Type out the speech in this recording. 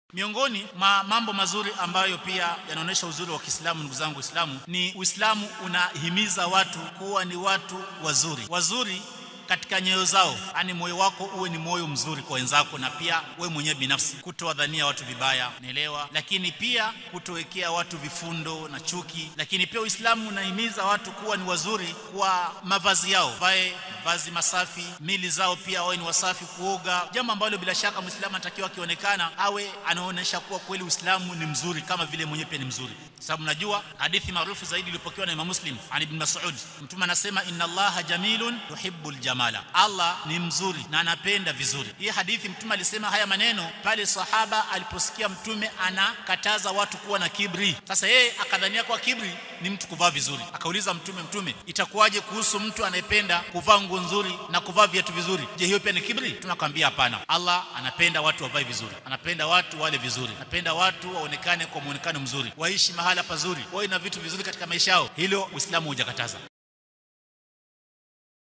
Miongoni mwa mambo mazuri ambayo pia yanaonyesha uzuri wa Kiislamu, ndugu zangu Waislamu, ni Uislamu unahimiza watu kuwa ni watu wazuri, wazuri katika nyoyo zao, yani moyo wako uwe ni moyo mzuri kwa wenzako, na pia wewe mwenyewe binafsi kutowadhania watu vibaya, naelewa, lakini pia kutowekea watu vifundo na chuki. Lakini pia Uislamu unahimiza watu kuwa ni wazuri kwa mavazi yao, vae mavazi masafi, mili zao pia wawe ni wasafi, kuoga, jambo ambalo bila shaka Muislamu anatakiwa akionekana awe anaonyesha kuwa kweli Uislamu ni mzuri, kama vile mwenyewe pia ni mzuri, sababu najua hadithi maarufu zaidi iliyopokewa na Imam Muslim an Ibn Mas'ud, Mtume anasema inna Allaha jamilun yuhibbul jamala, Allah ni mzuri na anapenda vizuri. Hii hadithi Mtume alisema haya maneno pale sahaba aliposikia Mtume anakataza watu kuwa na kibri. Sasa yeye akadhania kwa kibri ni mtu kuvaa vizuri, akauliza Mtume, Mtume, itakuwaje kuhusu mtu anayependa kuvaa nguo nzuri na kuvaa viatu vizuri? Je, hiyo pia ni kibri? Mtume akamwambia hapana, Allah anapenda watu wavae vizuri, anapenda watu wale vizuri, anapenda watu waonekane kwa muonekano mzuri, waishi mahala pazuri, wawe na vitu vizuri katika maisha yao. Hilo Uislamu hujakataza.